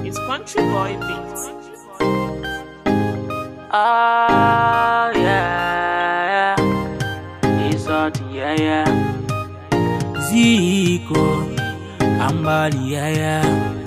It's Country Boy Beats. Oh yeah, it's hot yeah yeah. Zico, Ambali yeah yeah.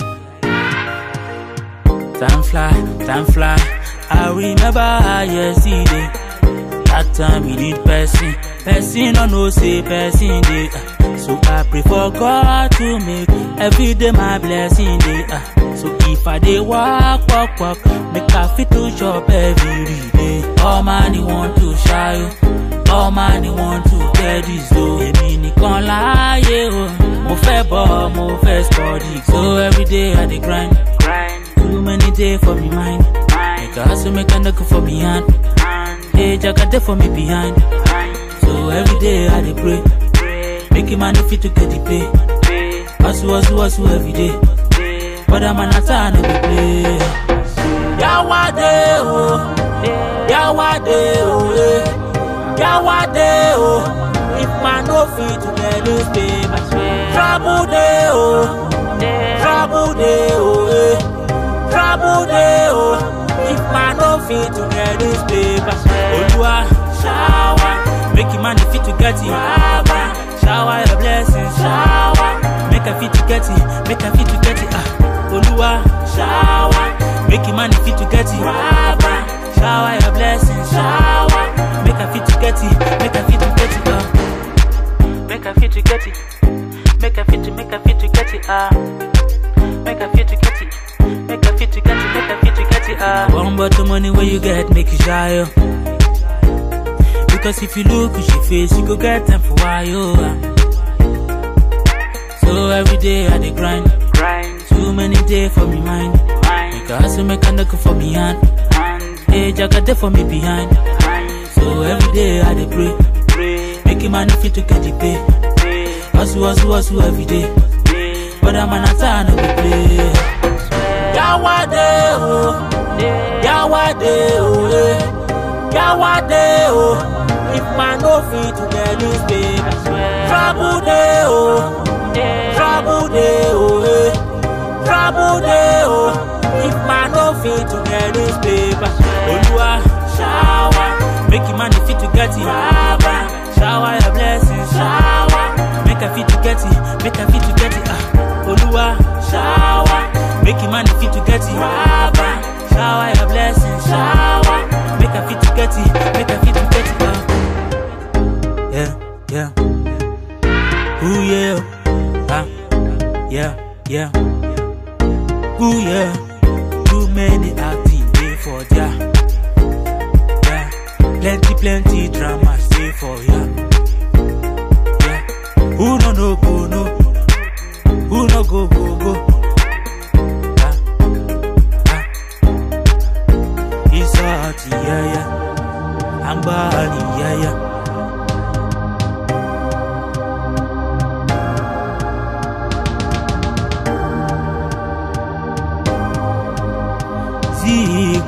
Time fly, time fly. I remember yesterday. That time we need person, person no know say person day. Uh, so I pray for God to make every day my blessing day. Uh, so if I dey walk, walk, walk, make I fit to shop every day. All money want to shy, oh. all money want to get this though. Èmi nìkan láàyè o, mo fẹ́ bọ̀, mo fẹ́ study. So every day I dey grind, grind. Too many days for me mind, make I hustle, make I no go for me hand. Hey, Jaga dey for me behind. So every day I dey pray, make man fit to get the pay. Hustle, hustle, hustle every day. But I'm an atta no be play. Yawade oh, Yawade oh, eh. Yawade oh. If man no fit to get this paper, trouble day oh, trouble day oh, eh. trouble day oh. If man no fit to get this paper, Olua shower, make him man fit to get it. Shower your blessings, shower, make a fit to get it, make a fit to get it. Ah. Olua shower, make him man fit to get it. Shower your blessings, shower, make a fit to get it, make a fit to get it. Uh. Make a fit to get it, make a fit to make a fit to get it. Ah. Make a fit to get it, make a fit to get it, make a fit to get it. Ah. One bottle money where you get, make it shy. oh. Because if you look at your face, you go get them for why you. So every day I dey grind, grind. Too many days for me mind. Make a hustle, make a knock for me hand. Hey, Jaga dey for me behind. So every day I dey pray, pray. Make him man fit to get the pay. Hustle, hustle, hustle every day. But I'm an atta no be play. Yawade oh, Yawade oh, eh. Yawade oh. If man no fit to get this paper, trouble day oh, trouble day oh, eh. trouble day oh. If man no fit to get this paper, Olua shower, make him man fit to get it. Shower your blessings, shower, make a fit to get it, make a fit to get it. Ah, Olua shower, make him man fit to get it. Shower your blessings, shower, make a fit to get it, make a fit to get it. Ah. Yeah, yeah. Ooh yeah, ah, yeah, yeah. Ooh yeah. Too many acting day for ya. Yeah, plenty, plenty drama stay for ya. Yeah, who no no go no, who no go go go. Ah, ah. It's hot, yeah yeah. I'm body, yeah yeah. Zico,